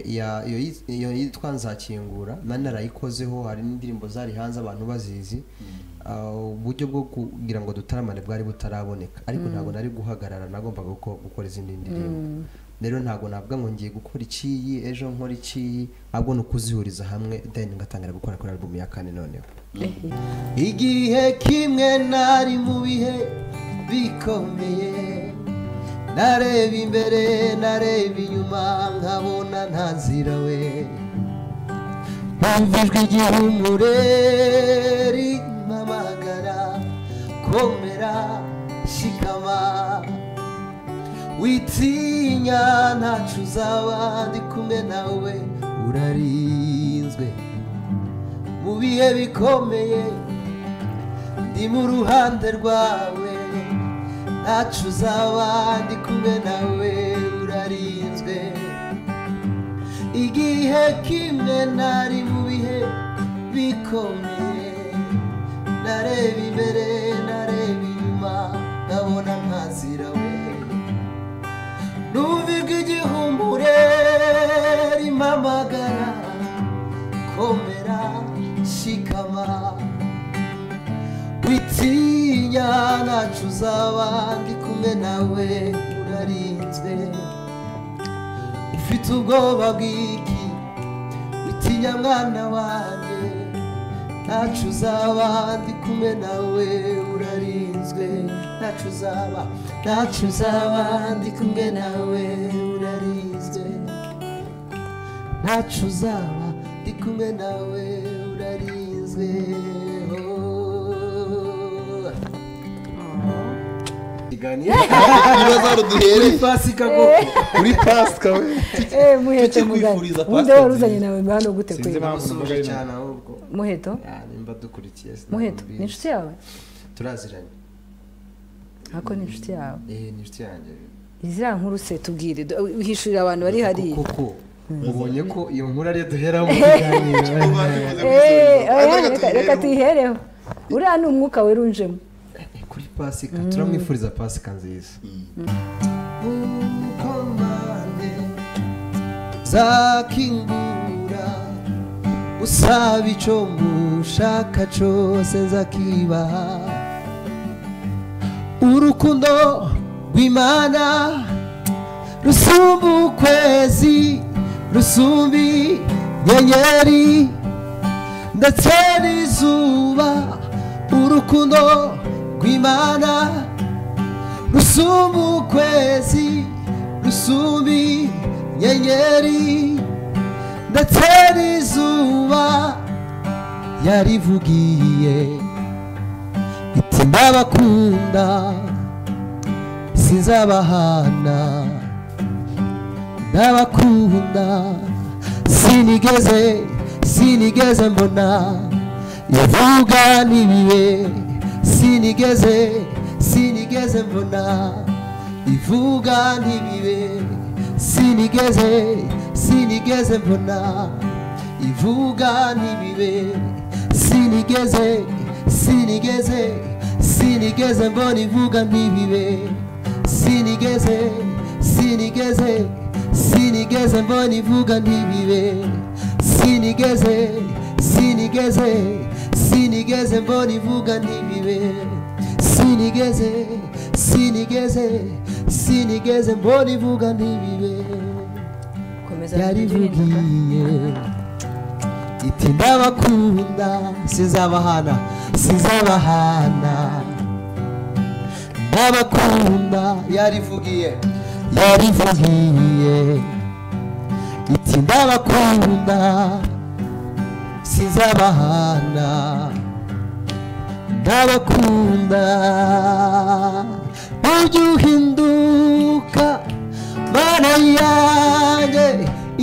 ya- iyo yi- iyo yitwa nzakingura nani narayikozeho hari n'indirimbo zari hanze abantu bazizi Ah, uburyo bwo kugira ngo dutaramane bwari butaraboneka ariko ntabwo nari guhagarara nagombaga guko- gukora izindi ndirimbo rero ntabwo navuga ngo ngiye gukora ikiyi ejo nkora ikiyi ahubwo ni ukuzihuriza hamwe then ngatangira gukora kuri album ya kane noneho igihe kimwe nari mu bihe bikomeye nareba imbere nareba inyuma nkabona nta nzira we Wumva ijwi ry'ihumure rimpamagara komera shikama witinya ntacu uzaba ndi kumwe nawe urarinzwe mu bihe bikomeye ndi mu ruhande rwawe ntacu uzaba ndi kumwe nawe urarinzwe igihe kimwe nari mu bihe bikomeye nareba imbere nareba inyuma nkabona nkazira we numva ijwi ry'ihumbure rimpamagara komera shikama witinya ntacu uzaba ndi kumwe nawe urarinzwe ufite ubwoba bw'iki witinya mwana wanjye ntacu uzaba ndi kumwe nawe urarinzwe ntacu uzaba ntacu uzaba ndi kumwe nawe urarinzwe ntacu uzaba ndi kumwe nawe urarinzwe ikiganiro ibibazo aho duhereye pasika koko kuri pasika we Eh, muheto Tugiye mugari kwifuriza ubundi pastor wari uzanye nziza. nawe hano gute Sinzi kwe impamvu bamusoje cyane ahubwo muheto Ah, nimba dukurikiye sinabwo muheto mbizi. ni inshuti yawe turaziranye ako ni inshuti yawe eh ni inshuti yanjye iziriya nkuru se tubwire du- uhishurira abantu bari hariya koko ubonye ko iyo nkuru ariyo duheramo ikiganiro Eh, oya, Reka reka- tuyihereho. reka tuyihereho uriya ni umwuka werunjemo Eh, kuri pasika turamwifuriza pasika nziza mukomane zakingura usaba icyo mushaka cyose nzakibaha urukundo rw'imana rusumba ukwezi rusumba inyenyeri ndetse n'izuba urukundo rw'imana rusumba ukwezi rusumba inyenyeri ndetse n'izuba yarivugiye iti ndabakunda sinzabahana ndabakunda sinigeze sinigeze mbona yavuga n'ibihe sinigeze sinigeze mbona ivuga n'ibihe sinigeze sinigeze mbona ivuga n'ibihe sinigeze sinigeze sinigeze mbona ivuga n'ibihe sinigeze sinigeze sinigeze mbona ivuga ntibibe sinigeze sinigeze sinigeze mbona ivuga ntibibe sinigeze sinigeze sinigeze mbona ivuga ntibibe komeza yarivugiye iti ndabakunda sizabahana sizabahana ndabakunda yarivugiye yarivugiye iti ndabakunda sinzabahana ndabakunda ujye uhinduka mana yanjye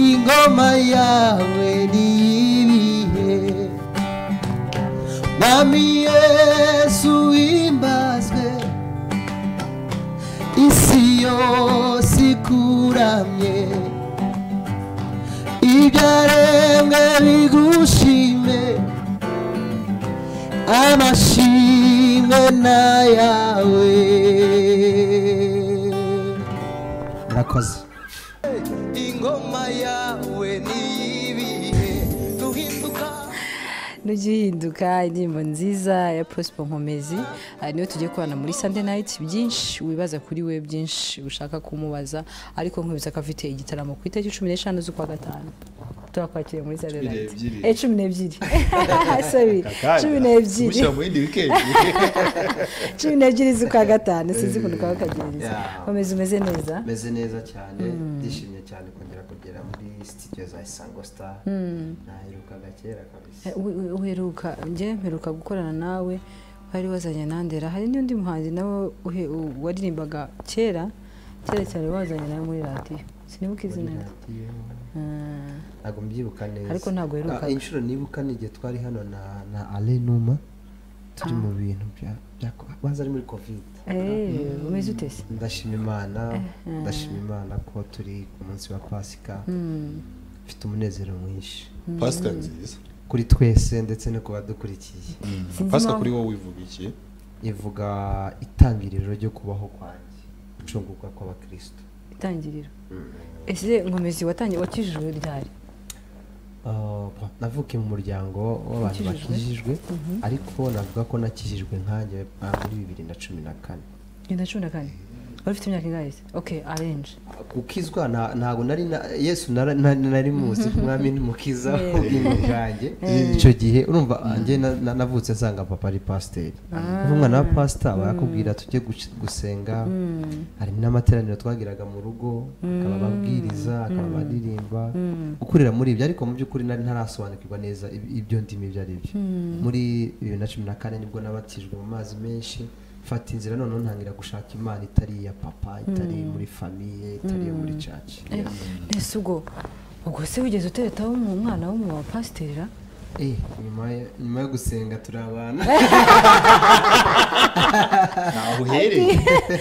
ingoma yawe niyibihe Mwami Yesu imbazwe isi yose ikuramye ibyaremwe bigushime amashimwe n'ayawe murakoze ingoma yawe nujya uhinduka indirimbo nziza ya prosper nkomezi aha niyo tugiye kubana muri sunday night byinshi wibaza kuri we byinshi ushaka kumubaza ariko nkubisa ko afite igitaramo ku itariki cumi n'eshanu z'ukwa gatanu turakwakiriye muri sunday night Cumi n'ebyiri. eh cumi n'ebyiri sorry cumi n'ebyiri Kumushyira mu yindi wikendi cumi n'ebyiri z'ukwa gatanu sinzi ukuntu kaba kagerageza Yeah. komeza umeze neza meze neza cyane ndishimye cyane kongera kugera muri sitidiyo za isango sitari naherukaga kera kabisa Eh, we- we- uheruka njye mperuka gukorana nawe wari wazanye nandera hari n'undi muhanzi nawe uhe- u- waririmbaga kera kera cyane wazanye nawe muri radiyo sinibuka izina rye Ah, ntabwo mbyibuka neza Ariko ntabwo uheruka. Ah, inshuro nibuka ni igihe twari hano na na ale numa turi mu bintu bya bya baza ari muri covid eh, umeze ute se ndashima imana ndashima imana ko turi ku munsi wa pasika mfite umunezero mwinshi pasika nziza kuri twese ndetse no ku badukurikiye Sinzi pasika impamvu- kuri wowe wivugikiye ivuga itangiriro ryo kubaho kwanjye gucungurwa kw'abakristo itangiriro ese nkomezi watangiye wakijijwe ryari Ah, navukiye mu muryango w'abantu bakijijwe ariko navuga ko nakijijwe nkanjye ah, muri bibiri na cumi na kane na cumi na kane wari ufite imyaka ingahe se okay arenje gukizwa nta- ntabwo nari na- yesu nara- na- nari muzi umwami n'umukiza w'ubwingo bwanjye icyo gihe urumva njye na- na- navutse nsanga papa ari pasiteri uva umwana wa pasita barakubwira tujye guc- gusenga hari n'amateraniro twagiraga mu rugo akaba ababwiriza akaba abaririmba gukurira muri ibyo ariko mu by'ukuri nari ntarasobanukirwa neza ib- ibyo ndimi ibyo ari byo muri bibiri na cumi na kane nibwo nabatijwe mu mazi menshi mfata inzira noneho ntangira gushaka imana itari iya papa itari muri famiye itari iyo muri caci mbese ubwo ubwo se wigeze uteretaho umu- umwana w'umu wa pasiteri Eh, nyuma ya- nyuma yo gusenga turi abana ntaho uhereye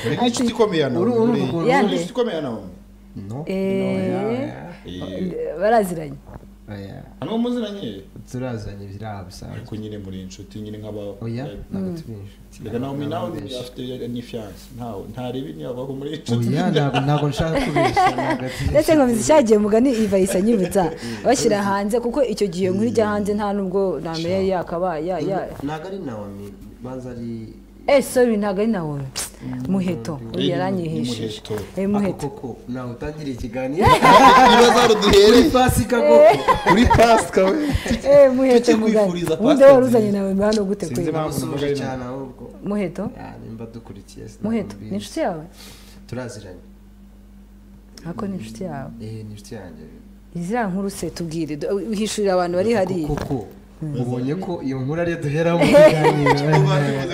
uri nk'inshuti ikomeye hano Uru- uru- uri uru- uri Yande. inshuti ikomeye hano no Eh. Eh, baraziranye oya hano muziranye turazanye biriya bisanzwe ariko nyine muri inshuti nyine nk'aba oya ntabwo turi inshuti reka nawe Ntabwo nawe turi inshuti. afite ni fiyanse ntawe ntareba niba abaho muri inshuti oya ntabwo ntabwo nshaka kubeshya ntabwo turi ndetse inshuti. nkomeza cyagiye mugani ivayisa nyibutsa bashyira hanze kuko icyo gihe nk'urya hanze nta nubwo namenya yari yakaba ya ya ntabwo ari nawomi banza ari eh sorry ntabwo ari nawe muheto uyu Ni- yaranyihishije ni Muheto. eh ako muheto koko ntawe utangiriye ikiganiro ibibazo hano kuri duhereye pasika koko kuri pasika we eh muheto Tugiye mugani kwifuriza ubundi pastor wari uzanye nawe hano gute kwe Sinzi impamvu bamusubije mugari cyane ahubwo muheto Ya, nimba dukurikiye sinabona muheto ni imbizi. inshuti yawe turaziranye ako ni inshuti yawe eh ni inshuti yanjye iziriya nkuru se tubwire du- uhishurira abantu bari hariya koko ubonye ko iyo nkuru ariyo duheramo ikiganiro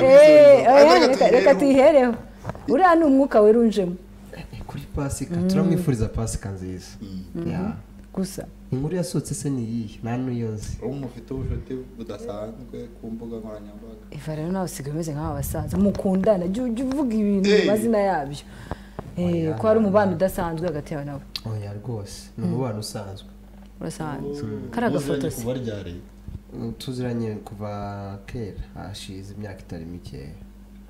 Eh, oya, Reka reka reka tuyihereho uriya ni umwuka werunjemo Eh, kuri pasika turamwifuriza pasika nziza Ya. gusa inkuru yasohotse se ni iyihe nta n'iyo nzi ubu mufite ubushuti budasanzwe ku mbuga nkoranyambaga Eva rero nawe usigaye umeze nk'aba basaza mukundana jya ujya uvuga ibintu Eh. amazina yabyo Eh, ko hari umubano udasanzwe hagati yawe nawe oya rwose ni umubano usanzwe urasanzwe kari agafoto se kuva ryari Mm, tuziranye kuva kera hashize imyaka itari mikeya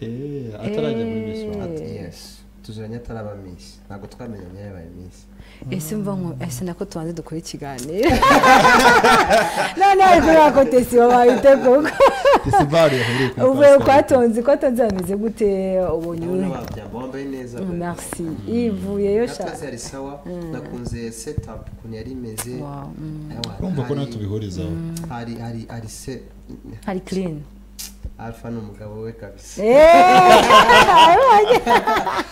Eh, atarajya muri Miss Rwanda Eh. yesi tuziranye atari aba minsi ntabwo twamenyanye yabaye minsi ese mva nko ese nako tubanze dukore ikiganiro none ari kuri ako tesi wabayite koko fesibare yahereye kuri uvuye Pasika. kwa tonzi kwa tonzi hameze gute ubonye ndabona uwe babyamba bambaye neza merci yivuyeyo sha natazi yari sawa nakunze setup ukuntu yari imeze Wow, mm. Ewa, urumva ko hari- natwe tubihurizaho hari hari hari se hari clean alpha ni umugabo we kabisa Eh,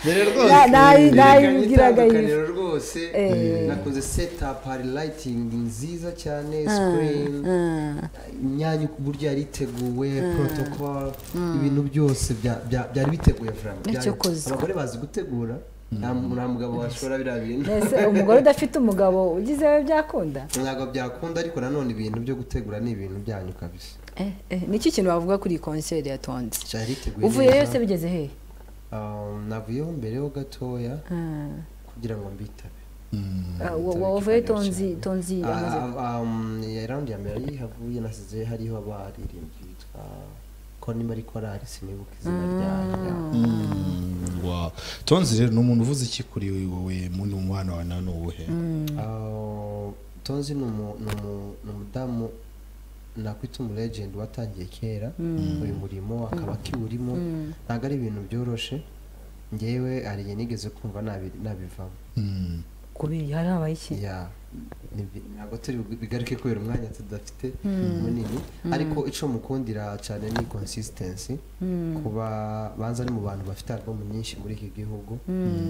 rero Na- nayi- yerekanye nayibwiraga yifu. itandukaniro rwose Eh. nakunze setup hari lighting nziza cyane screen ah. imyanya uburyo yari iteguwe protocol ibintu byose bya- bya- byari biteguye vraiment. Byari- Icyokoze. abagore bazi gutegura nta mu- nta mugabo washora biriya bintu ese umugore udafite umugabo ugizewe byakunda ntabwo byakunda ariko nanone ibintu byo gutegura ni ibintu byanyu kabisa Eh, eh, niki kintu bavuga kuri iyi konseri ya tonzi cyari riteguye uvuyeyo neza. se bigeze hehe Um, navuyeho mbereho gatoya Ah, kugira ngo mbitabe ah, wa- wa- wavuyeyo tonzi tonzi amaze Ah, um, ya raundi ya mbere yihavuye nasize hariho abaririmbyi bitwa ko niba ari korari sinibuka izina ryayo Mm, wow. tonzi rero ni umuntu uvuze iki kuri wowe mu ni umwana wawe nawe ni uwuhe Ah, tonzi ni umu- ni umu- ni umudamu nakwita umuregenti watangiye kera uyu murimo akaba akiwurimo ntabwo ari ibintu byoroshe ngewe hari igihe nigeze kumva nabi- nabivamo Mm. kubiri hari habaye iki ya nibyo- ntabwo turi bu- bigaruke kubera umwanya tudafite munini ariko icyo mukundira cyane ni consistency kuba banza ari mu bantu bafite album nyinshi muri iki gihugu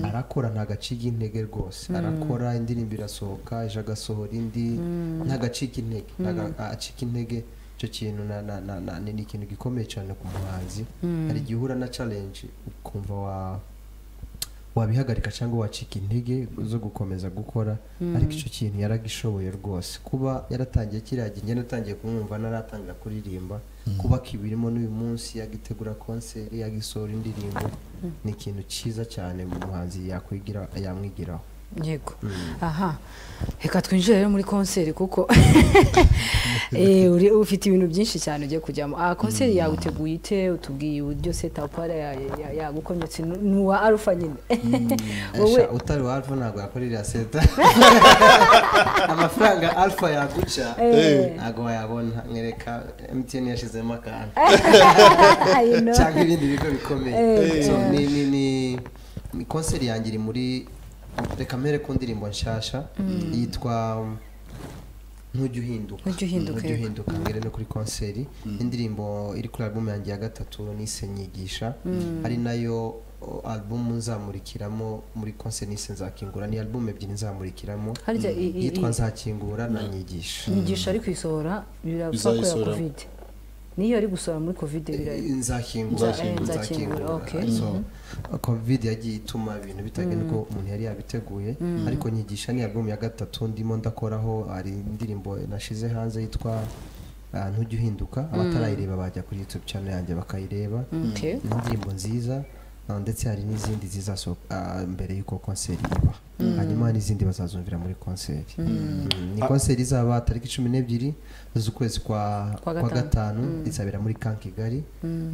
arakora nta gacika intege rwose arakora indirimbo irasohoka ejo agasohora indi nta gacika intege nta ga- acika intege icyo kintu na- na- na- na- ni ni ikintu gikomeye cyane ku muhanzi hari igihe uhura na challenge ukumva wa wabihagarika cyangwa wacika intege zo gukomeza gukora ariko icyo kintu yaragishoboye rwose kuba yaratangiye kiriya gihe njye natangiye kumwumva naratangira kuririmba kuba kibirimo n'uyu munsi yagitegura konseri yagisohora indirimbo ni ikintu cyiza cyane mu muhanzi yakwigira yamwigiraho yego aha reka twinjire rero muri konseri kuko Eh, uri- ufite ibintu byinshi cyane ugiye kujyamo aha konseri yawe uteguye ite utubwiye uburyo setapara yagukometse ni uwa arufa nyine wowe Esha, utari wa alfa ntabwo yakorera seta amafaranga alfa yaguca Eh. ntabwo wayabona nkereka mtn yashyizemo akantu you know. cyangwa ibindi bigo bikomeye Eh, So, eh. ni ni ni- ni konseri yanjye iri muri reka mbere ku ndirimbo nshasha yitwa ntujya uhinduka Ntujya uhinduka, Ntujya yego. uhinduka mbere no kuri konseri indirimbo iri kuri album yanjye ya gatatu nise nyigisha ari nayo o, album nzamurikiramo muri konseri nise nzakingura ni album ebyiri nzamurikiramo harya i- i- yitwa i- nzakingura na nyigisha nyigisha ari kuyisohora birapfa kubera Izayisohora. kovide niyo ari gusohora muri kovide birari nzakingura Nzakingura. Nzakingura, okay. so covid yagiye ituma ibintu bitagenda uko umuntu yari yabiteguye ariko nyigisha ni album ya gatatu ndimo ndakoraho hari indirimbo nashize hanze yitwa ah, ntujya uhinduka abatarayireba bajya kuri youtube channel yanjye bakayireba Okay. ni indirimbo nziza ah, ndetse hari n'izindi zizasohoka ah, mbere y'uko konseri iba hanyuma n'izindi bazazumvira muri konseri Mm, ni konseri izaba tariki cumi n'ebyiri z'ukwezi kwa Kwa kwa gatanu. gatanu izabera muri kan kigali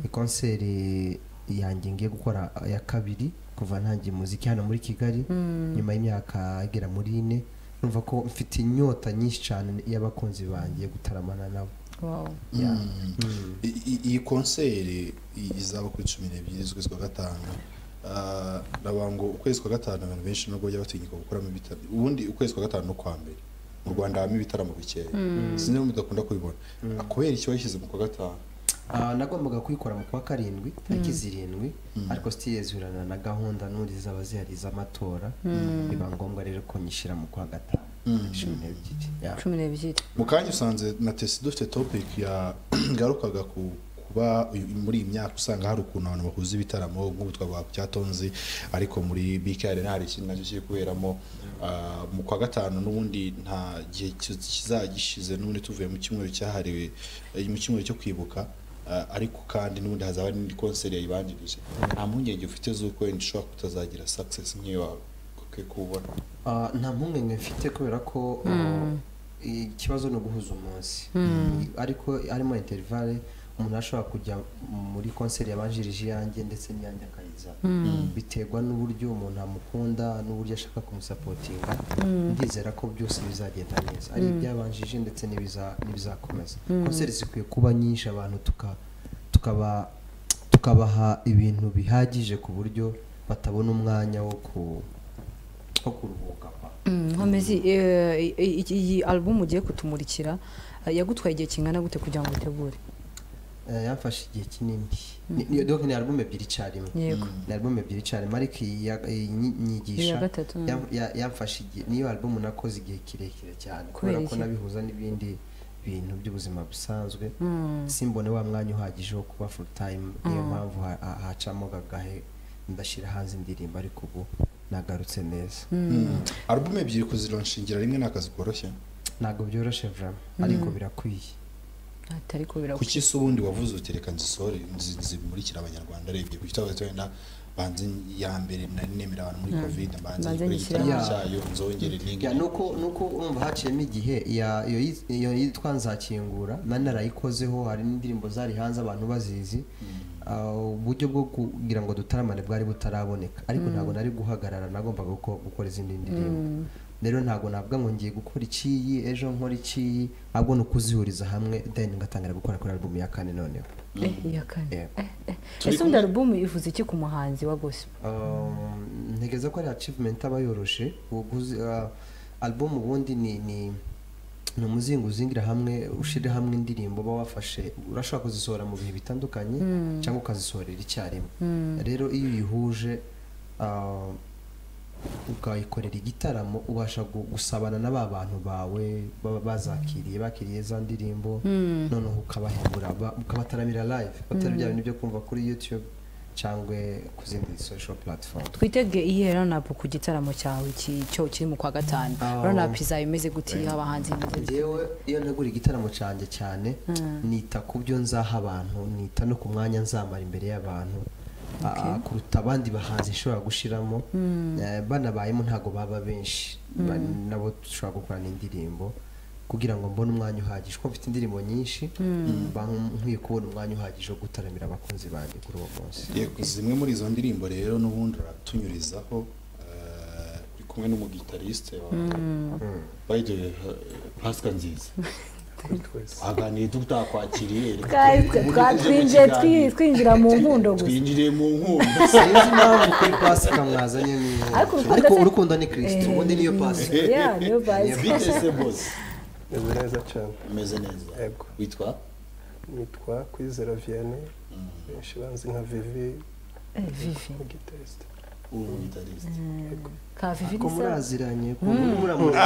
ni konseri yanjye ngiye gukora ya kabiri kuva ntangiye muziki hano muri kigali nyuma y'imyaka igera muri ine numva ko mfite inyota nyinshi cyane y'abakunzi banjye gutaramana nabo Wow. Yeah. I- i- iyi konseri i- izaba kuri cumi n'ebyiri z'ukwezi kwa gatanu Ah, ndavuga ngo ukwezi kwa gatanu abantu benshi nubwo bajya batinyuka gukoramo ibitaramo ubundi ukwezi kwa gatanu no kwa mbere mu rwanda habamo ibitaramo bikeya sinzi niba mudakunda kubibona kubera iki wayishyize mu kwa gatanu Ah, nagombaga kuyikora mu kwa karindwi tariki zirindwi ariko sitiyezurana na gahunda n'undi zaba zihari z'amatora biba ngombwa rero ko nyishyira mu kwa gatanu cumi n'ebyiri Yeah. cumi n'ebyiri mu kanya usanze na tesi dufite topic ya ngarukaga ku kuba uyu- muri iyi myaka usanga hari ukuntu abantu bahuza ibitaramo nk'ubu twavuga ku cyatonzi ariko muri bkr hari ikintu nacyo kiri kuberamo Ah, mu kwa gatanu n'ubundi nta gihe ki- kizajya gishize n'ubundi tuvuye mu cyumweru cyahariwe eh, mu cyumweru cyo kwibuka Ah, ariko kandi n'ubundi hazaba n'indi konseri yayibanjirije nta mpungenge ufite z'uko wenda ushobora kutazagira success nk'iyo wakwiye kuwubona Ah, nta mpungenge mfite kubera ko uh, ikibazo ni uguhuza umunsi ariko harimo interivale umuntu ashobora kujya muri konseri yabanjirije iyanjye ndetse n'iyanjye akayiza biterwa n'uburyo umuntu amukunda n'uburyo ashaka kumusapotinga ndizera ko byose bizagenda neza ari ibyabanjije ndetse n'ibiza- n'ibizakomeza konseri zikwiye kuba nyinshi abantu tuka tukaba tukabaha ibintu bihagije ku buryo batabona umwanya wo ku two kuruhuka pa nkomezi iyi alubumu ugiye kutumurikira eh, yagutwaye igihe kingana gute kugira ngo utegure Eh, yamfashe igihe kinini Ni- ni- donc ni album ebyiri icyarimwe yego ni album ebyiri icyarimwe ariko iyi ya- iyi nyi- nyigisha Iya gatatu, mm. yam- ya- yamfashe igihe niyo album nakoze igihe kirekire cyane Kubera kubera ko iki? nabihuza n'ibindi bintu by'ubuzima busanzwe Mm. simbone wa mwanya uhagije wo kuba full time niyo mpamvu ha- ha- hacamo gagahe ndashyira hanze indirimbo ariko ubu nagarutse neza alubumu ebyiri kuzironshingira rimwe ni akazi koroshye ntabwo byoroshye vraiment ariko birakwiye ati ariko birakwiye kuki se ubundi wavuze uti reka nzisohore nzi- nzimurikire abanyarwanda arebye kuki utavuze wenda banze ya mbere nari nemera abantu muri covid banze Banze nyikore nyishyire igitaramo hamwe. cyayo nzongere ninge Ya, nuko nuko urumva haciyemo igihe ya- iyo yi- iyo yitwa nzakingura nari narayikozeho hari n'indirimbo zari hanze abantu bazizi Ah, uburyo bwo kugira ngo dutaramane bwari butaraboneka ariko ntabwo nari guhagarara nagombaga guko- gukora izindi ndirimbo rero ntabwo navuga ngo ngiye gukora ikiyi ejo nkora ikiyi ahubwo ni ukuzihuriza hamwe then ngatangira gukora kuri album ya kane noneho eh iya kane Yego. Eh, eh. ese undi alubumu ivuze iki ku muhanzi wa gospel Um, ntekereza ko ari achievement aba yoroshe uguzi uh, album ubundi ni ni ni umuzingo uzingira hamwe ushyire hamwe indirimbo uba wafashe urashobora kuzisohora mu bihe bitandukanye cyangwa ukazisohorera icyarimwe rero iyo uyihuje uh, ukayikorera igitaramo ubasha gu- gusabana na ba bantu bawe baba bazakiriye bakiriye za ndirimbo noneho ukabahembura ba- ukabataramira live batari bya bintu byo kumva kuri youtube cyangwa ku zindi social platform twitege iyihe ranapu ku gitaramo cyawe ki- cyo kiri mu kwa gatanu Oh. ranapu izaba imeze gute iriho abahanzi b'ingeri- yewe iyo ntegura igitaramo cyanjye cyane nita ku byo nzaha abantu nita no ku mwanya nzamara imbere y'abantu Ah, kuruta abandi bahanzi nshobora gushiramo Eh, banabayemo ntabwo baba benshi Ba- nabo dushobora gukorana indirimbo kugira ngo mbone umwanya uhagije kuko mfite indirimbo nyinshi mba nkwiye kubona umwanya uhagije wo gutaramira abakunzi banjye kuri uwo munsi Yego, zimwe muri izo ndirimbo rero n'ubundi uratunyurizaho eh, uri kumwe n'umugitariste wawe by the way eh, Pascal nziza waganiye tutakwakiriye reka Guys, tujye mu twatwinjiye twi- kiganiro. twinjira mu nkundo gusa twinjiriye mu nkundo sinzi impamvu kuri pasika mwazanye niyo Ariko urukundo ariko se- urukundo ni kirisito ubundi niyo pasika Yeah, niyo Pasika. bitese bose Meze neza cyane umeze neza Yego. witwa nitwa kwizera vianney benshi banzi nka vivi Eh, vivi umugitariste uri umugitariste ka vivi ko ni sawa muraziranye ko muri muramutse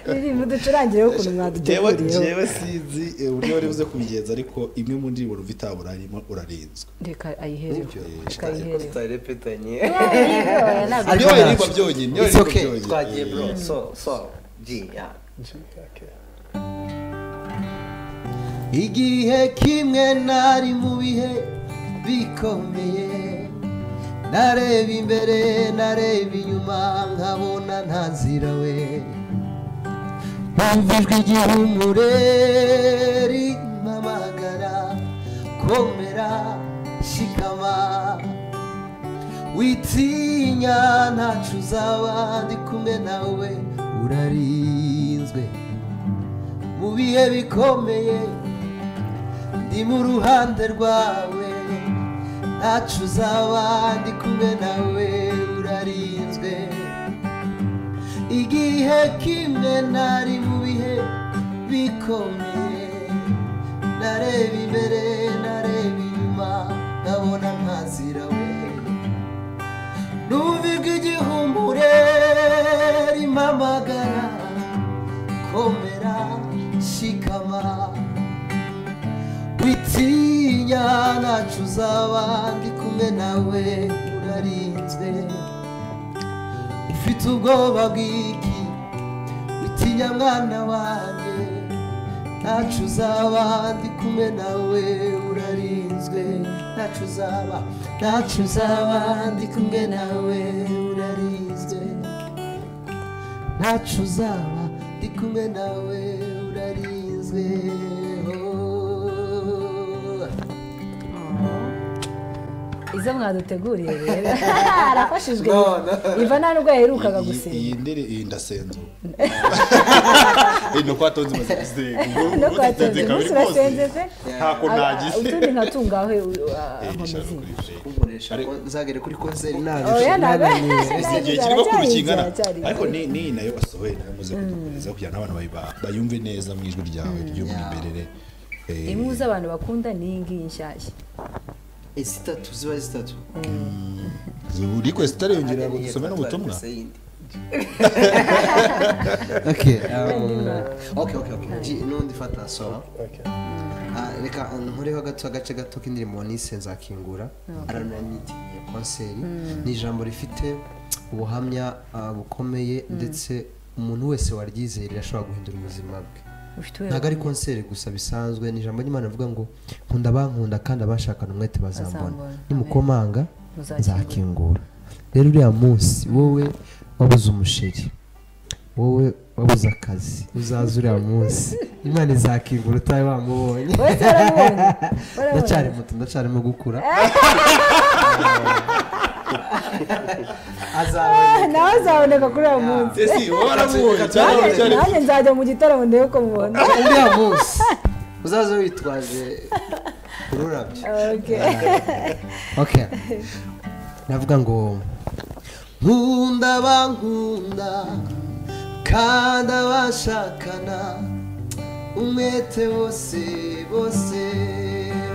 vivi muducurangireho ukuntu jewe mwaduteguriyeho jewe sinzi eh, uburyo wari buze kubigenza ariko imwe mu ndirimbo numva itaburarimo urarinzwe reka ayihereho reka ariko ayihereho tutarepetanye Oya, ntabwo Ariko niyo yaririmba ntabwo. byonyine niyo It's yaririmba okay, byonyine twagiye bro Eh, so so g yeah G, okay. igihe kimwe nari mu bihe bikomeye nareba imbere nareba inyuma nkabona nta nzira we Bumva ijwi ry'ihumure rimpamagara komera shikama witinya ntacu uzaba ndi kumwe nawe urarinzwe mu bihe bikomeye ndi mu ruhande rwawe ntacu uzaba ndi kumwe nawe urarinzwe igihe kimwe nari mu bihe bikomeye nareba imbere nareba inyuma nkabona nkazira we numva ijwi ry'ihumbure rimamagara komera shikama witinya ntacu uzaba ndi kumwe nawe urarinzwe ufite ubwoba bw'iki witinya mwana wanjye ntacu uzaba ndi kumwe nawe urarinzwe ntacu uzaba ntacu uzaba ndi kumwe nawe urarinzwe ntacu uzaba ndi kumwe nawe urarinzwe izo mwaduteguriye rero arafashijwe iva nta nubwo yaherukaga iyi- iyi gusenga ndiri iyi ndasenzo ino kwa tonzi maze gusenga no kwatenze munsi urasenze se ntako nagize utundi nkatungaho Eh, nkomezi ishaka kuri Jay. nzagere kuri konseri ntabwo oya ntabwo Ese igihe aracyari kirimo inzira, kurukingana aracyari ariko ni ni nayo basohoye nayo muze kudukomeza kugira ngo abana bayibaha bayumve neza mu ijwi ryawe ry'umwimerere Eh, imwe uzi abantu bakunda ni iyi ngiyi nshyashya zitatu ziba zitatu request ariyongera ngo dusome n'ubutumwa n'undi fata sora Okay. Ah, reka nkureho gato agace gato k'indirimbo nise nzakingura arananitiye konseri ni ijambo rifite ubuhamya ah, bukomeye ndetse umuntu wese waryizeye rirashobora guhindura ubuzima bwe ufite ntabwo uwera ari konseri gusa bisanzwe ni ijambo ry'imana rivuga ngo nkunda abankunda kandi abashakana umwete bazambona Bazambona. nimukomanga Muzakingura. nzakingura rero uriya munsi wowe wabuze umusheri wowe wabuze akazi uzaza uriya munsi imana izakingura utari wamubonye wese waramubonye ndacyari muto ndacyarimo gukura azaboneka nawe azaboneka kuri uwo munsi ese wowe waramubonye cyangwa Nanjye- cyari nanjye nzajya mu gitaramo ndebe ko mubona uriya munsi uzaze witwaje ururabyo Okay. ok navuga ngo nkunda bankunda kandi abashakana umwete bose bose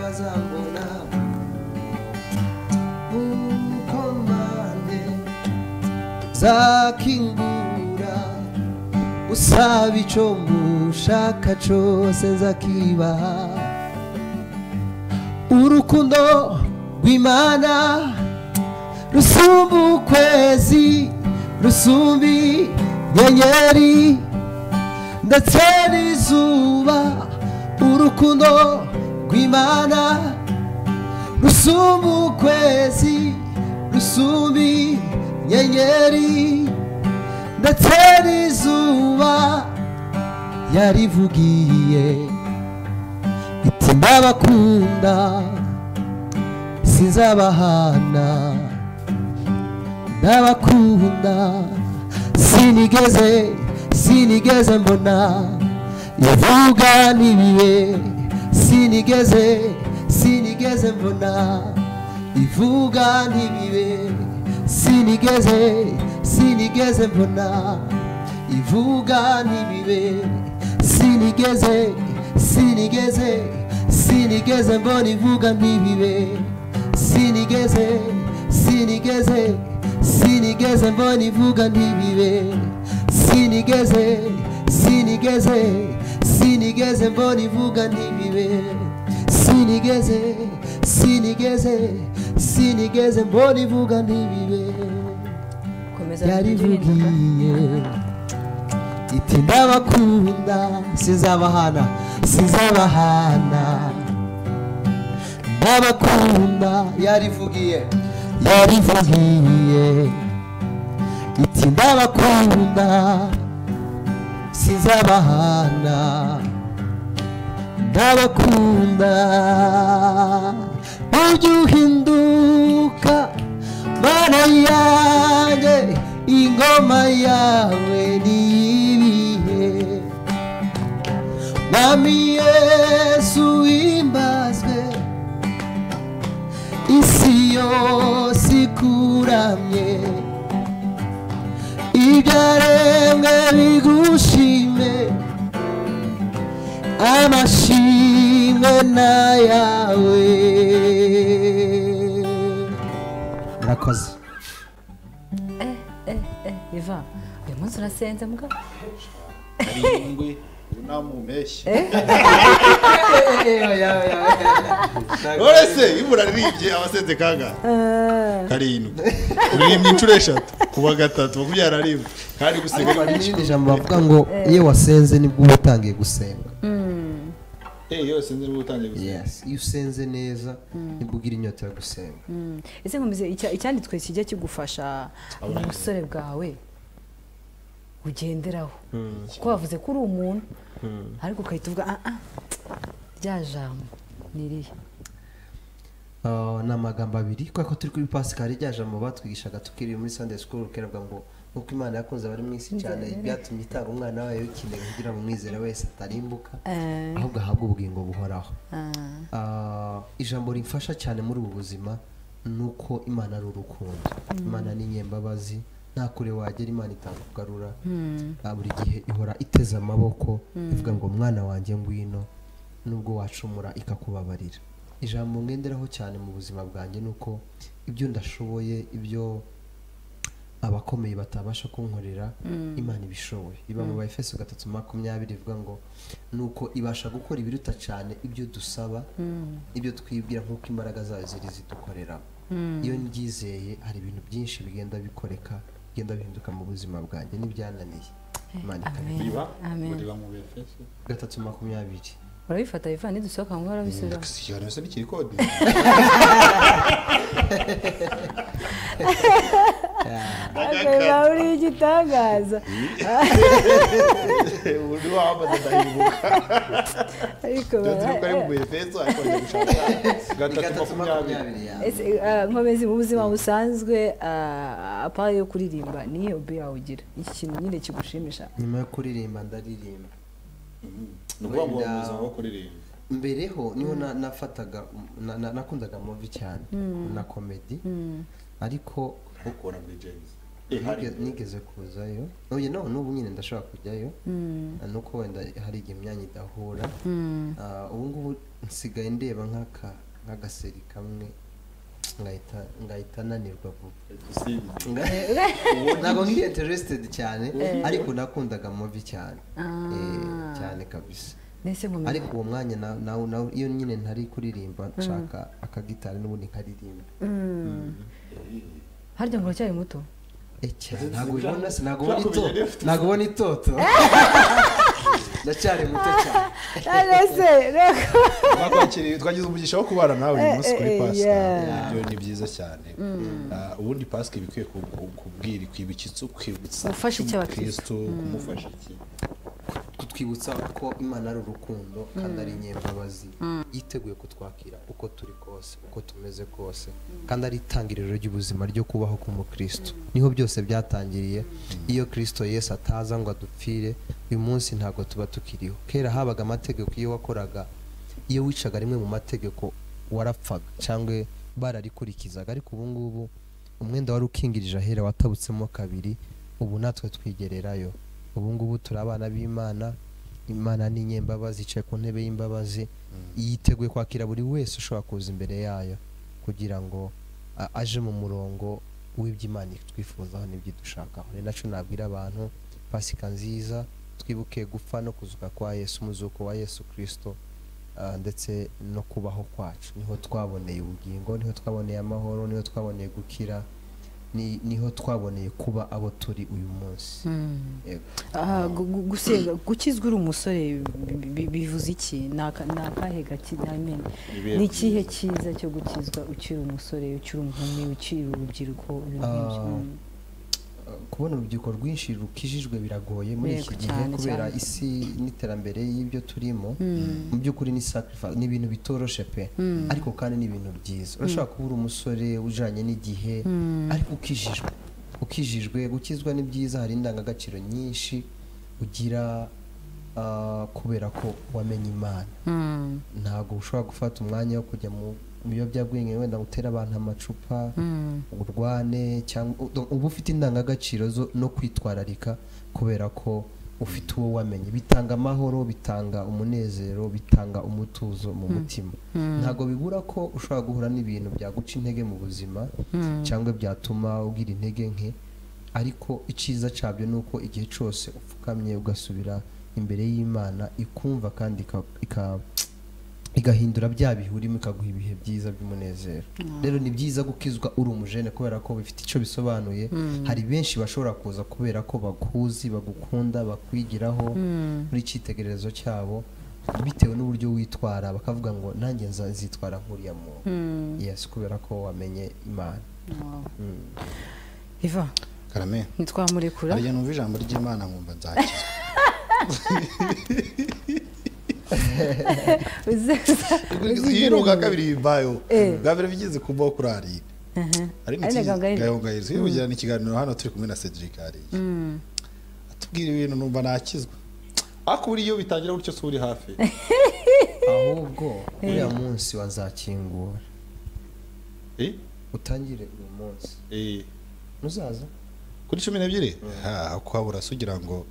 bazambona umukomande zakingura usaba icyo mushaka cyose nzakibaha urukundo rw'imana rusumba ukwezi rusumba inyenyeri ndetse n'izuba urukundo rw'imana rusumba ukwezi rusumba inyenyeri ndetse n'izuba yarivugiye iti ndabakunda sinzabahana ndabakunda sinigeze sinigeze mbona ivuga n'ibihe sinigeze sinigeze mbona ivuga n'ibihe sinigeze sinigeze mbona ivuga n'ibihe sinigeze sinigeze sinigeze mbona ivuga ntibibe sinigeze sinigeze sinigeze mbona ivuga ntibibe sinigeze sinigeze sinigeze mbona ivuga ntibibe sinigeze sinigeze sinigeze mbona ivuga ntibibe komeza yarivugiye iti ndabakunda sizabahana sizabahana ndabakunda yarivugiye yarivugiye iti ndabakunda sizabahana ndabakunda ujye uhinduka mana yanjye ingoma yawe niyibihe Mwami Yesu wimbazwe isi yose ikuramye ibyaremwe bigushime amashimwe n'ayawe murakoze iva uyu munsi urasenze mugabo ari ingwe unamumeshye none se iyo uraririmbye abasenze kangahe karindwi uririmba inshuro eshatu kuba gatatu makumyabiri na rimwe kandi guseka n'irindi jambo bavuga ngo iyo wasenze nibwo uba utangiye gusenga Eh, yose nzi niba utangiye guseka yes iyo usenze neza nibwo ugira inyota yo gusenga ese nkomeze icya- icyanditswe kijya kigufasha mu busore bwawe ugenderaho kuko wavuze ko uri umuntu ariko ugahita uvuga ah ah rya jambo ni irihe Ah, ni amagambo abiri kubera ko turi kuri pasikari rya jambo batwigishaga tukiri muri sunday school keravuga ngo nk'uko imana yakoze abari mu isi cyane byatumye itanga umwana wayo w'ikinege kugira ngo umwizera wese atarimbuka Eh. ahubwo ahabwe ubugingo buhoraho Ah, Ah, ijambo rimfasha cyane muri ubu buzima ni uko imana ari urukundo imana ni nyembabazi nta kure wagera imana itakugarura Ah, buri gihe ihora iteze amaboko ivuga ngo mwana wanjye ngwino nubwo wacumura ikakubabarira ijambo ngenderaho cyane mu buzima bwanjye ni uko ibyo ndashoboye ibyo abakomeye batabasha kunkorera imana ibishoboye iba mu bayefeso gatatu makumyabiri ivuga ngo ni uko ibasha gukora ibiruta cyane ibyo dusaba ibyo twibwira nk'uko imbaraga zayo ziri zidukorera iyo ndyizeye hari ibintu byinshi bigenda bikoreka bigenda bihinduka mu buzima bwanjye n'ibyananiye imana ikabikora. riba Amen. riba mu bfs gatatu makumyabiri urabifata iva nidusohoka ngo urabisubira ikiganiro se n'ikiri kode akaba uriho igitangaza undi wambaza ndahibuka ariko ndahibuka ari mu befeso ariko njya gushaka gatatu makumyabiri Ese, ah, nkomezi mu buzima busanzwe ah, apart yo kuririmba ni hobi yawe ugira iki kintu nyine kigushimisha nyuma yo kuririmba ndaririmba ni ukuvuga ngo mu buzima bwo kuririmba mbereho niho na- nafataga na- na- nakundaga muvi cyane na komedi ariko ukora muri james nige- nigeze kuzayo oye no n'ubu nyine ndashobora kujyayo nuko wenda hari igihe imyanya idahura Ah, ubu ngubu nsigaye ndeba nk'aka nk'agaseri kamwe ngahita ngahita nanirwa vuba simba ntabwo nkiri interested cyane ariko nakundaga muvi cyane Eh, cyane kabisa nese nkomezi ariko uwo mwanya na- nawo nawo iyo nyine ntari kuririmba nshaka akagitari n'ubundi nkaririmba harya ngo uracyari muto Eh, cyane, ntabwo ubibona se ntabwo ubona itoto ntabwo ubona itoto ndacyari muto cyane arese reka twakwakiriye twagize umugisha wo kubana nawe uyu munsi kuri Eh, eh, pasika yeah. ibyo ni byiza cyane Ah, ubundi pasika iba ikwiye ku- ku- kubwira ikwibutsa iki ukwibutsa Gufasha iki abakristo? kumufasha iki kutwibutsa ko imana ari urukundo kandi ari inyembabazi yiteguye kutwakira uko turi kose uko tumeze kose kandi ari itangiriro ry'ubuzima ryo kubaho k'umukristo niho byose byatangiriye iyo kristo yesu ataza ngo adupfire uyu munsi ntabwo tuba tukiriho kera habaga amategeko iyo wakoraga iyo wicaga rimwe mu mategeko warapfaga cyangwa bararikurikizaga ariko ubu ngubu umwenda wari ukingirije ahera watabutsemo kabiri ubu natwe twigererayo ubu ngubu turi abana b'imana imana ni inyembabazi yicaye ku ntebe y'imbabazi yiteguye kwakira buri wese ushobora kuza imbere yayo kugira ngo a- aje mu murongo w'iby'imana itwifuzaho n'ibyidushakaho ni nacyo nabwira abantu pasika nziza twibuke gupfa no kuzuka kwa yesu umuzuko wa yesu kirisito ah, ndetse no kubaho kwacu niho twaboneye ubugingo niho twaboneye amahoro niho twaboneye gukira ni- niho twaboneye kuba abo turi uyu munsi Yego. Aha, gu- gu- gusenga gukizwa uri umusore bi- bi- bivuze iki Ni aka- ni akahe gakina amena Ibihe ni ikihe cyiza cyo gukizwa ukiri umusore ukiri umuhumi ukiri urubyiruko ibintu nk'ibyo? Ah, Mm. kubona urubyiruko rwinshi rukijijwe biragoye muri Yego, iki gihe cyane, kubera cyane. isi n'iterambere y'ibyo turimo mu by'ukuri ni sacrifice ni ibintu bitoroshe pe ariko kandi ni ibintu byiza urashobora kuba uri umusore ujanye n'igihe ariko ukijijwe ukijijwe gukizwa ni byiza hari indangagaciro nyinshi ugira ah, kubera ko wamenye imana ntabwo ushobora gufata umwanya wo kujya mu biyobyabwenge wenda gutera abantu amacupa urwane cyangwa u- uba ufite indangagaciro zo no kwitwararika kubera ko ufite uwo wamenye bitanga amahoro bitanga umunezero bitanga umutuzo mu mutima ntabwo bibura ko ushobora guhura n'ibintu byaguca intege mu buzima cyangwa byatuma ugira intege nke ariko icyiza cyabyo ni uko igihe cyose upfukamye ugasubira imbere y'imana ikumva kandi ika- ika- igahindura bya bihurimo ikaguha ibihe byiza by'umunezero rero ni byiza gukizwa uri umujene kubera ko bifite icyo bisobanuye hari benshi bashobora kuza kubera ko bakuzi bagukunda bakwigiraho muri icyitegererezo cyabo bitewe n'uburyo witwara bakavuga ngo nanjye nza- nzitwara nk'uriya muntu yes kubera ko wamenye imana iva karame ntitwamurekura harya numva ijambo ry'imana nkumva nzakizwa yiroga kabiri yimbayo bwa mbere bigeze kubaho kuri arine arine Arine Gahongayire. gahongayire twibugira ni ikiganiro hano turi kumwe na cedric hariya atubwira ibintu numva nakizwa ariko buriya iyo bitangira gutyo si uri hafi ahubwo uriya munsi wazakingura Eh? utangire uyu munsi Eh. muzaza kuri cumi n'ebyiri Ah, ukabura se ugira ngo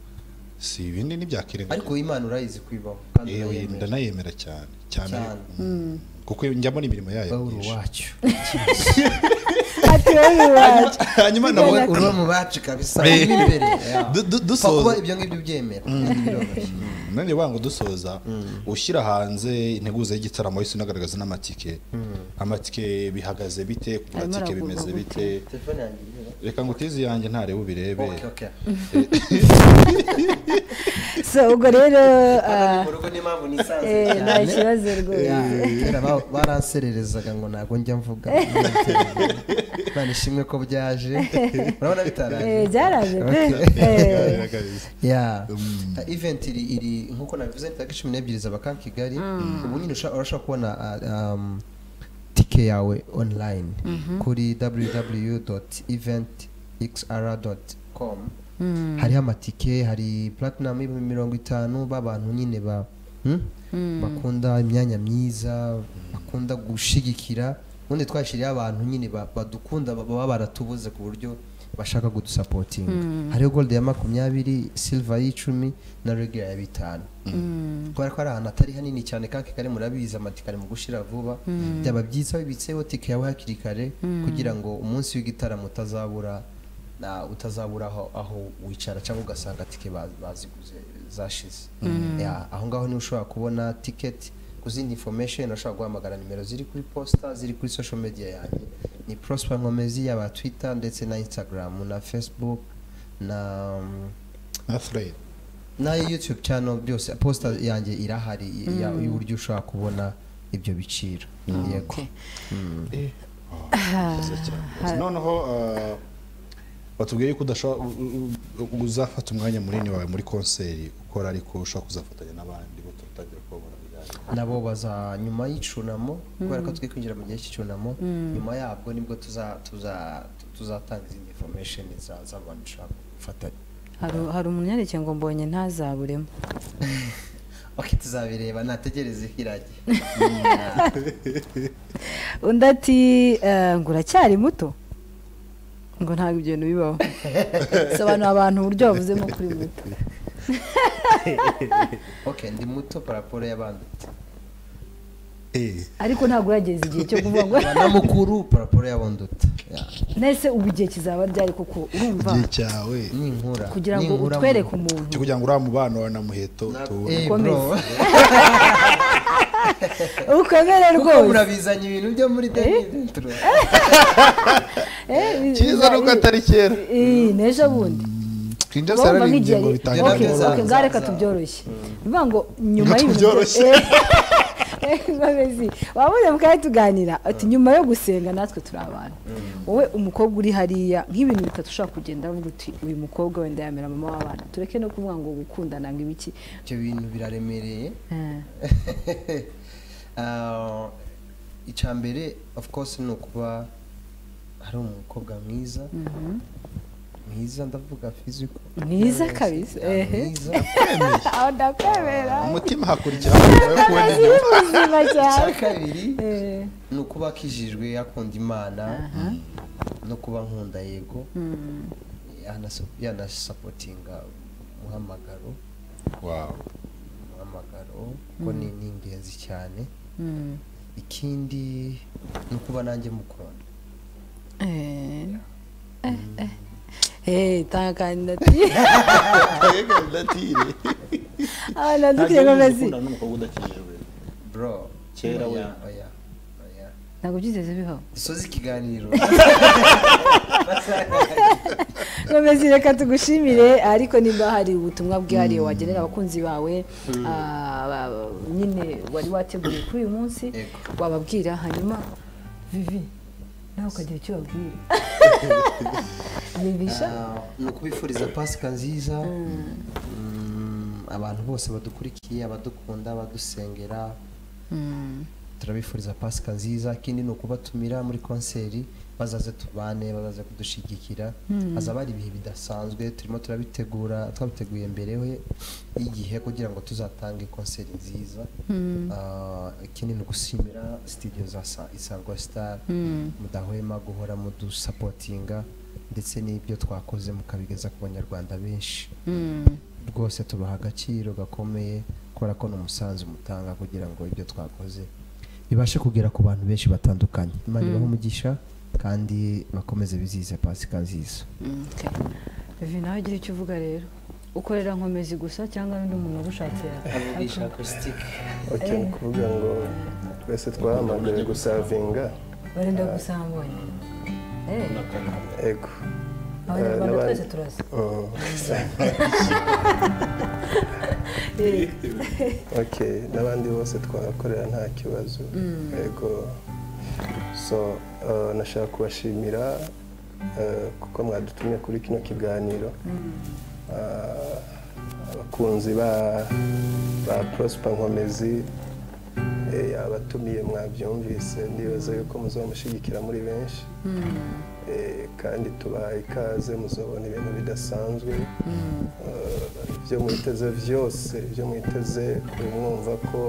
si ibindi ntibyakirenga ariko imana urayizi kwibaho kandi yewe urayemera ndanayemera cyane cyane Cyane. Mm. kuko njyamo n'imirimo yayo pawulo myinshi. wacu ati wowe wacu hanyuma nabwo uba mu bacu kabisa Eh. urimo imbere Du- Upfa kuba du- dusoza ibyo ngibyo ubyemera biroroshye none wangu dusoza ushyira hanze integuza y'igitaramo wese unagaragaza n'amatike amatike bihagaze bite kugura Arimo atike aragurwa bimeze gute? bite telefone yanjye irimo reka ngo utizi yanjye ntarebe ubirebe okay okay so ubwo rero ah, mu rugo n'impamvu nisanze eh, nta cyane kibazo rwose kera ba- baransererezaga ngo ntabwo njya mvuga none ishimwe ko byaje urabona Eh, bitaraje byaraje pe Eh, ya event iri iri nkuko nabivuze ni tariki cumi n'ebyiri zaba kankigali ubu nyine usha- urashobora kubona ah, um, tike yawe online kuri www event xr com hariho amatike hari platinum y'ibihumbi mirongo itanu b'abantu nyine ba hmm? bakunda imyanya myiza bakunda gushigikira ubundi twashyiriyeho abantu nyine ba- badukunda ba- baba baratubuze ku buryo bashaka kudusapotinga hariho gold ya makumyabiri silver y'icumi na regular ya bitanu kubera ko ari ahantu atari hanini cyane kandi kari murabizi amatike ari mu gushira vuba byaba byiza wibitseho tike yawe hakiri kare kugira ngo umunsi w'igitaramo utazabura na utazabura aho, aho wicara cyangwa ugasanga tike ba- baziguze zashize Ya, aho ngaho niho ushobora kubona ticket ku zindi information urashobora guhamagara nimero ziri kuri posta ziri kuri social media yanjye ni prosper nkomezi yaba twitter ndetse na instagram na facebook na na thread na youtube channel byose posta yanjye irahari i- ya- y'uburyo ushobora kubona ibyo biciro yego Okay. noneho ah, batubwiye yuko udashobora u- u- u- uzafata umwanya munini wawe muri konseri ukora ariko ushobora kuzafatanya n'abandi bo turatangira kubabona birangiye nabo baza nyuma y'icyunamo kubera ko turi kwinjira mu gihe cy'icyunamo nyuma yabwo nibwo tuza- tuza- tuzatanga izindi information za- z'abantu ushaka gufatanya hari hari umuntu yandikiye ngo mbonye ntazaburemo ok tuzabireba nategereze hirage undi ati eh, ngo uracyari muto ngo ntabwo ibyo bintu bibaho sobanura abantu uburyo bavuzemo kuri muto ok ndi muto paraporo y'abandi Eh, ariko ntabwo urageza igihe cyo kuvuga ngo na mukuru paraporo y'abonduta nese ubu igihe kizaba ryari koko urumva igihe cyawe ninkura kugira ngo ninkura mu- utwereke umuntu cyo kugira ngo uriya mubano wawe na muheto Na- tuwubone Eh, Ukomeze. bro. ukomere kuko rwose murabizanye ibintu byo muri David Turo. cyiza nuko atari kera Eh, n'ejo bundi twinjira urumva byararinze nk'igihe ngo bitangire Okay, vuba. okay, bitangire ngaho reka tubyoroshye ni ukuvuga ngo nyuma Ngo tubyoroshye. Eh, nkomezi wabuze mukaba tuganira ati nyuma yo gusenga natwe turi abantu wowe umukobwa uri hariya nk'ibintu bitatu ushobora kugenda uvuga uti uyu mukobwa wenda yamera mama w'abana tureke no kuvuga ngo gukundana ngo ibiki ibyo bintu biraremereye Ah, icya mbere of course ni ukuba ari umukobwa mwiza mwiza ndavuga physical mwiza kabisa Ah, ehe mwiza aho ndakwemera umutima hakurikiraho nyuma yo kubona ziri muzima icya cyane kabiri Eh, ni ukuba akijijwe akunda imana no kuba nkunda yego yanasa- yanasapotinga umuhamagaro Wow. umuhamagaro kuko ni ni ingenzi cyane ikindi ni ukuba nanjye mukunda Eh, eh, eh. Eh, tanga ati aho nandukire nkomezi bro Kera we. oya, oya, oya. ntabwo byigeze bibaho dusoze ikiganiro nkomezi reka tugushimire ariko nimba hari ubutumwa bwihariye wagenera abakunzi bawe ah, ba- ba- nyine wari wateguriye kuri uyu munsi Yego. wababwira hanyuma vivi nawe ukagira icyo babwira vivisha Ah, ni ukubifuriza pasika nziza Mm, abantu bose badukurikiye abadukunda abadusengera turabifuriza pasika nziza ikindi ni ukubatumira muri konseri bazaze tubane bazaze kudushigikira hazaba hari ibihe bidasanzwe turimo turabitegura twabiteguye mbere we y'igihe kugira ngo tuzatange konseri nziza Ah, ikindi ni ugusimira sitidiyo za Sa- isangwa sitari mudahwema guhora mudusapotinga ndetse n'ibyo twakoze mukabigeza ku banyarwanda benshi rwose tubaha agaciro gakomeye kubera ko ni umusanzu mutanga kugira ngo ibyo twakoze bibashe kugera ku bantu benshi batandukanye imana ibahe umugisha kandi bakomeze bizihize pasika nziza Mm, okay. Vivi nawe ugira icyo uvuga rero ukorera nkomezi gusa cyangwa n'undi muntu wagushakiye avugisha acoustique ok ni ukuvuga ngo twese twahamagariwe gusavinga barenda gusambanya Eh, ego abanyarwanda n'abandi. twese turazi Oh, okay n'abandi bose twahakorera nta kibazo yego so uh, nashaka kubashimira uh, kuko mwadutumye kuri kino kiganiro Uh, abakunzi ba ba prosper nkomezi eh, abatumiye mwabyumvise ndibaza yuko muzamushyigikira muri benshi Eh, kandi tubaha ikaze muzabona ibintu bidasanzwe Eh, ibyo mwiteze byose ibyo mwiteze kumwumva ko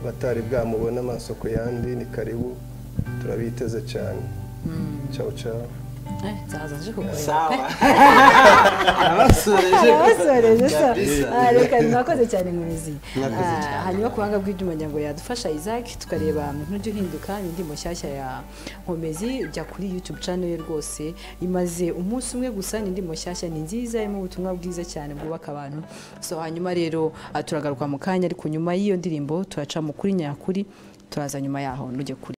batari bwamubona amaso ku yandi ni karibu turabiteze cyane ciao ciao Eh, zaza nje kukureba sawa arabasoreje arabasoreje so Kabisa. Ah, reka mwakoze cyane mumizi Mwakoze cyane. hanyuma ku buhanga bw'ibyuma ngira ngo yadufasha isaac tukareba ntujya uhinduka indirimbo nshyashya ya nkomezi jya kuri youtube channel ye rwose imaze umunsi umwe gusa ni indirimbo nshyashya ni nziza irimo ubutumwa bwiza cyane bwubaka abantu so hanyuma rero ah, turagaruka mu kanya ariko nyuma y'iyo ndirimbo turaca mu kuri nyakuri turaza nyuma yaho nujye kuri